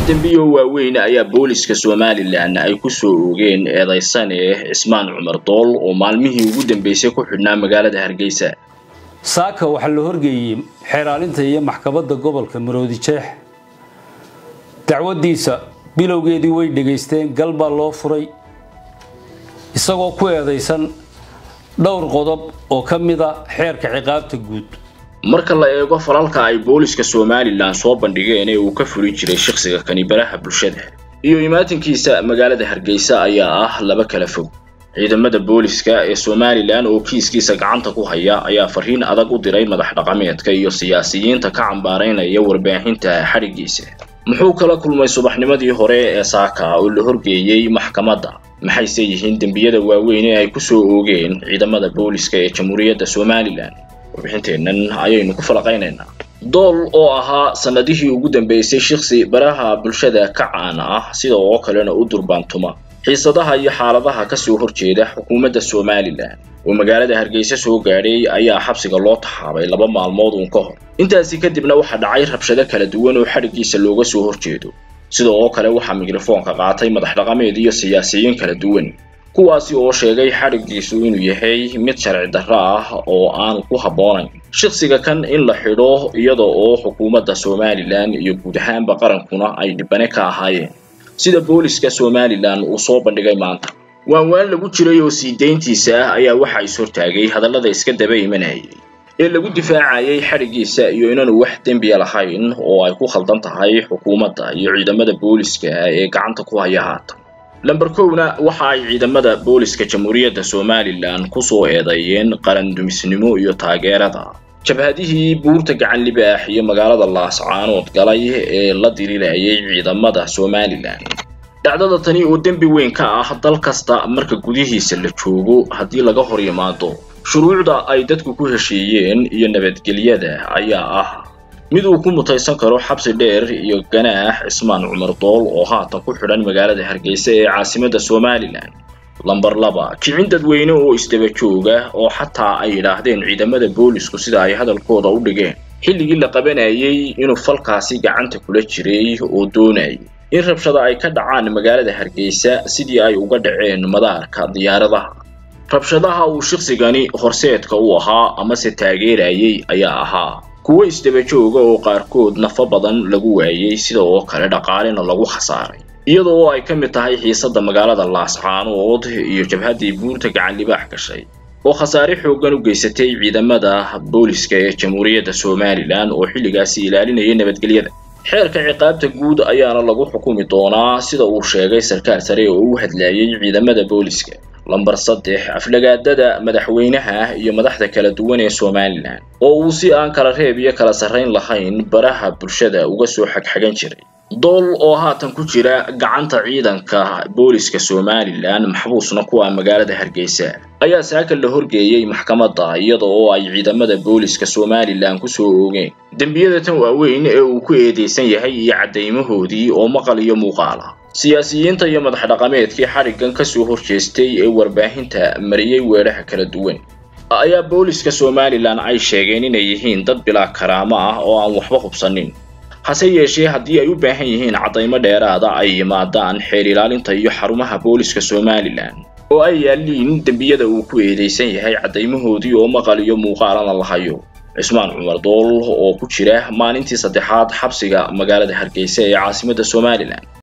dembiyo waaweyn ayaa booliska somalilan ay ku soo oogeen eedaysane cismaan cumar dool oo maalmihii ugu dambeysay ku xidhnaa magaalada hargeysa saaka waxaa la horgeeyey xeeraalinta iyo maxkamadda gobolka maroodi jeex dacwadiisa bilowgeedii way dhegaysteen gal baa loo furay isagoo ku eedaysan dhowr qodob oo ka mida xeerka ciqaabta guud marka la eego falalka ay booliska somalilan soo bandhigeen ee uu ka fuli jiray shakhsiga kani baraha bulshada iyo imaatinkiisa magaalada hargeysa ayaa ah laba kala fog ciidamada booliska ee somalilan oo kiiskiisa gacanta ku haya ayaa fariin adag u diray madax dhaqameedka iyo siyaasiyiinta ka cambaaraynaya warbaahinta xadhiggiisa muxuu kala kulmay subaxnimadii hore ee saaka oo la horgeeyey maxkamadda maxayse yihiin dembiyada waaweyn ee ay ku soo oogeen ciidamada booliska ee jamhuuriyadda somalilan warbixinteennan ayaynu ku falaqaynaynaa dool oo ahaa sanadihii ugu dambeysay shiksi baraha bulshada ka caana ah sida oo kalena u durbaantuma xiisadaha iyo xaaladaha kasoo horjeeda xukuumadda somalilan oo magaalada hargeysa soo gaadhay ayaa xabsiga loo taxaabay laba maalmood uun ka hor intaasi kadibna waxaa dhacay rabshado kala duwan oo xadhiggiisa looga soo horjeedo sida oo kale waxaa mikrofoonka qaatay madax dhaqameed iyo siyaasiyiin kala duwan kuwaasi oo sheegay xadhiggiisu inuu yahay mid sharci darro ah oo aan ku habboonayn shakhsiga kan in la xidho iyada oo xukuumadda somalilan iyo guud ahaanba qarankuna ay dhibane ka ahaayeen sida booliska somalilan uu soo bandhigay maanta waanwaan lagu jiray oo sii dayntiisa ah ayaa waxa is hortaagay hadallada iska daba imanayay ee lagu difaacayay xadhiggiisa iyo inaanu wax dembiya lahayn oo ay ku khaldan tahay xukuumadda iyo ciidamada booliska ee gacanta ku haya haatan lamber kowna waxa ay ciidamada booliska jamhuuriyadda somalilan kusoo eedeeyeen qarandumisnimo iyo taageerada jabhadihii buurta gacan libaax iyo magaalada laascaanood galay ee la diriirayay ciidamada somalilan dhacdada tani oo dembi weyn ka ah dal kasta marka gudihiisa la joogo haddii laga hor yimaado shuruucda ay dadku ku heshiiyeen iyo nabadgelyada ayaa ah mid uu ku mutaysan karo xabsi dheer iyo ganaax cismaan cumar dool oo haatan ku xidhan magaalada hargeysa ee caasimadda somalilan lamber laba kicin dadweyne oo isdaba jooga oo xataa ay yidhaahdeen ciidamada boolisku sida ay hadalkooda u dhigeen xilligii la qabanayay inuu falkaasi gacanta kula jiray oo doonayay in rabshada ay ka dhacaan magaalada hargeysa sidii ay uga dhaceen madaarka diyaaradaha rabshadaha uu shaqsigani horseedka u ahaa amase taageerayay ayaa ahaa kuwo isdaba jooga oo qaarkood nafo badan lagu waayey sida oo kale dhaqaalena lagu khasaaray iyada oo ay ka mid tahay xiisadda magaalada laascaanood iyo jabhaddii buurta gacan libaax gashay oo khasaare xooggan u geysatay ciidamada booliska ee jamhuuriyadda somalilan oo xilligaasi ilaalinaya nabadgelyada xeerka ciqaabta guud ayaana lagu xukumi doonaa sida uu sheegay sarkaal sare oo u hadlayay ciidamada booliska lamber saddex aflagaadada madaxweynaha iyo madaxda kala duwan ee somalilan oo uu si aan kala reeb iyo kala sarrayn lahayn baraha bulshada uga soo xagxagan jiray dool oo haatan ku jira gacanta ciidanka booliska somalilan maxbuusna ku ah magaalada hargeysa ayaa saaka la horgeeyey maxkamadda iyada oo ay ciidamada booliska somalilan kusoo oogeen dembiyada tan waaweyn ee uu ku eedeysan yahay iyo caddaymahoodii oo maqal iyo muuqaal ah siyaasiyiinta iyo madax dhaqameedkii xadhiggan kasoo horjeestay ee warbaahinta mariyey weedhaha kala duwan ayaa booliska somalilan ay sheegeen inay yihiin dad bilaa karaamo ah oo aan waxba hubsanin hase yeeshee haddii ay u baahan yihiin caddaymo dheeraada ay yimaadaan xeer ilaalinta iyo xarumaha booliska somalilan oo ay yaalliin dembiyada uu ku eedeysan yahay caddaymahoodii oo maqal iyo muuqaalana la hayo cismaan cumar dool oo ku jira maalintii saddexaad xabsiga magaalada hargeysa ee caasimadda somalilan